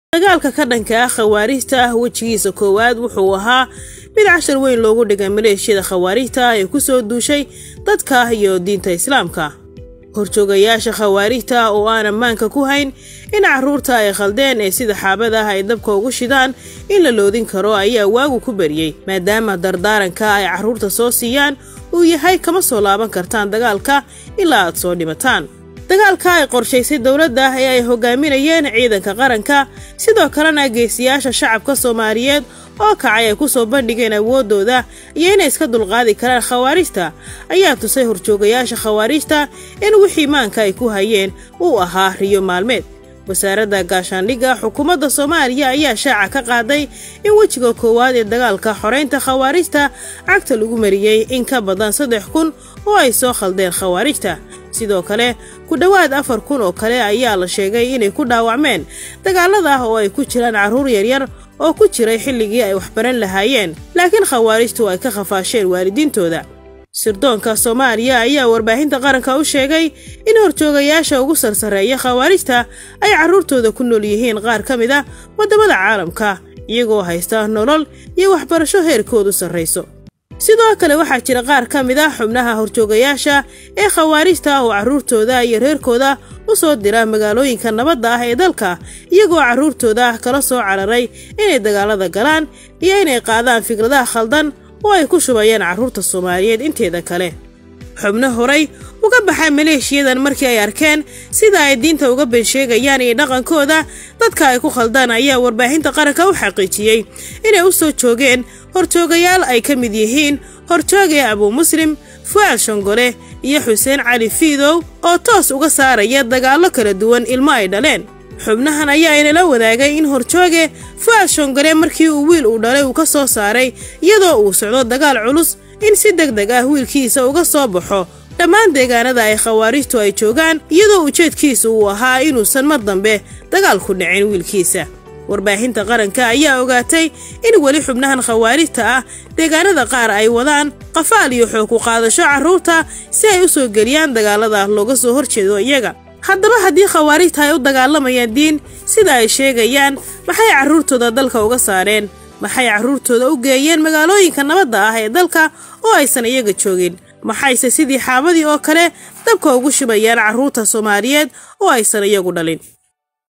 dagaalka ka dhanka ah khawaarijta ah wejigiisa koowaad wuxuu ahaa mid cashar weyn loogu dhigay maleeshiyada khawaarijta ah ee ku soo duushay dadka iyo diinta islaamka horjoogayaasha khawaarijta ah oo aan ammaanka ku hayn in carruurta ay khaldeen ee sida xaabada ah ay dabka ugu shidaan in la loodin karo ayaa waagu ku bariyey maadaama dardaaranka ay carruurta soo siiyaan uu yahay kama soo laaban kartaan dagaalka ilaa aad soo dhimataan dagaalka ay qorshaysay dowladda ee ay hogaaminayeen ciidanka qaranka sidoo kalena geesiyaasha shacabka soomaaliyeed oo kacay ay ku soo bandhigeen awooddooda iyo inay iska dulqaadi karaan khawaarijta ayaa tusay horjoogayaasha khawaarijta in wixii maanka ay ku hayeen uu ahaa riyo maalmeed wasaaradda gaashaandhigga xukuumadda soomaaliya ayaa shaaca ka qaaday in wejiga koowaad ee dagaalka xoraynta khawaarijta cagta lagu mariyey in ka badan saddex kun oo ay soo khaldeen khawaarijta sidoo kale ku dhowaad afar kun oo kale ayaa la sheegay inay ku dhaawacmeen dagaalada ah oo ay ku jiraan carruur yaryar oo ku jiray xilligii ay waxbaran lahaayeen laakiin khawaarijtu ay ka khafaasheen waalidiintooda sirdoonka soomaaliya ayaa warbaahinta qaranka u sheegay in horjoogayaasha ugu sarsareeya khawaarijta ay carruurtooda ku nool yihiin qaar ka mid a waddamada caalamka iyagoo haysta nolol iyo waxbarasho heerkoodu sarrayso sidoo kale waxaa jira qaar ka mid ah xubnaha horjoogayaasha ee khawaarijta ah oo carruurtooda iyo reerkooda u soo dira magaalooyinka nabadda ah ee dalka iyagoo carruurtooda kala soo cararay inay dagaalada galaan iyo inay qaadaan fikradaha khaldan oo ay ku shubayeen carruurta soomaaliyeed inteeda kale xubno horay uga baxay maleeshiyadan markii ay arkeen sida ay diinta uga been sheegayaan iyo dhaqankooda dadka ay ku khaldaan ayaa warbaahinta qaranka u xaqiijiyey inay u soo joogeen horjoogayaal ay ka mid yihiin horjoogee abuu muslim fu'aal shongole iyo xuseen cali fiidow oo toos uga saaraya dagaallo kala duwan ilmo ay dhaleen xubnahan ayaa inala wadaagay in horjooge fu'aal shongole markii uu wiil uu dhalay uu ka soo saaray iyadoo uu socdo dagaal culus in si deg deg ah wiilkiisa uga soo baxo dhammaan deegaanada ay khawaarijtu ay joogaan iyadoo ujeedkiisa uu ahaa inuusan mar dambe dagaalku dhicin wiilkiisa warbaahinta qaranka ayaa ogaatay in weli xubnahan khawaarijta ah deegaanada qaar ay wadaan qafaal iyo xoog ku qaadasho carruurta si ay u soo geliyaan dagaalada looga soo horjeedo iyaga haddaba haddii khawaarijta ay u dagaalamayaan diin sida ay sheegayaan maxay carruurtooda dalka uga saareen maxay carruurtooda u geeyeen magaalooyinka nabadda ah ee dalka oo aysan iyaga joogin maxayse sidii xaabadii oo kale dabka ugu shubayaan carruurta soomaaliyeed oo aysan iyagu dhalin